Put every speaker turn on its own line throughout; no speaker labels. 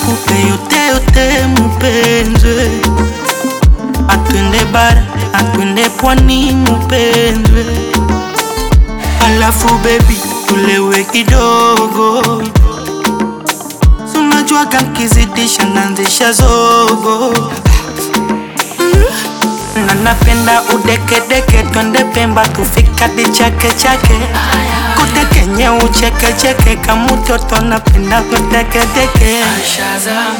nikupe yote yote mupenzwe, atwende bara atwende pwani mupenzwe, alafu baby tulewe kidogo, sunajuaga nkizidisha nanzisha zogo na napenda udekedeke, twende Pemba tufika di chake chake, kutekenye uchekecheke, kamutoto napenda kutekedeke.
Shazam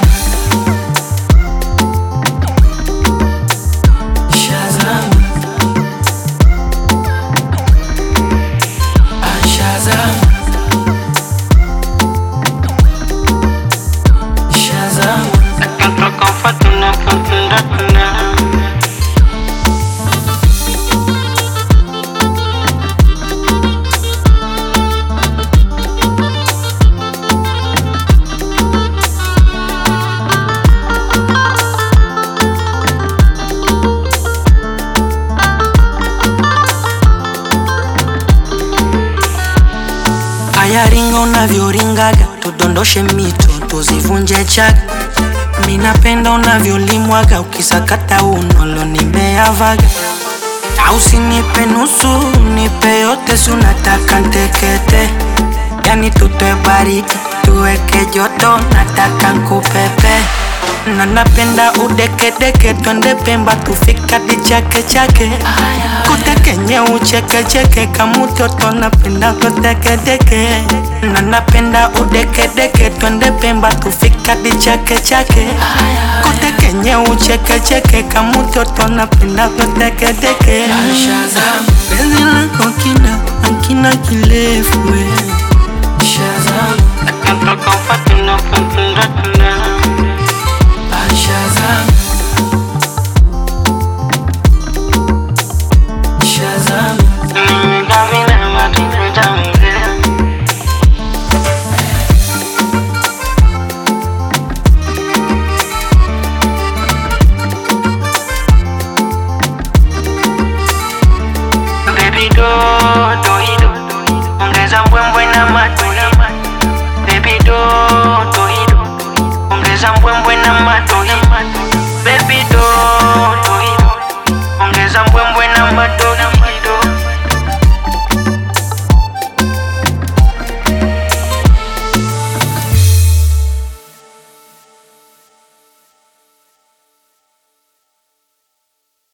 Shazam Ah, Shazam Shazam
Aya, ringa unavyoringaga, tudondoshe mito tuzivunje chaga. Mi napenda unavyolimwaga, ukisakata unolo nimeavaga. Na usinipe nusu, nipe yote, si unataka ntekete. Yani tutoe baridi, tuweke joto, nataka nkupepe. Na napenda udekedeke, twende Pemba tufika di chake chake. Kutekenye uchekecheke, kamutoto napenda kutekedeke. Na napenda udekedeke, twende Pemba tufika di chake chake. Kutekenye uchekecheke, kamutoto napenda kutekedeke.
Shazam
Penzi lako kina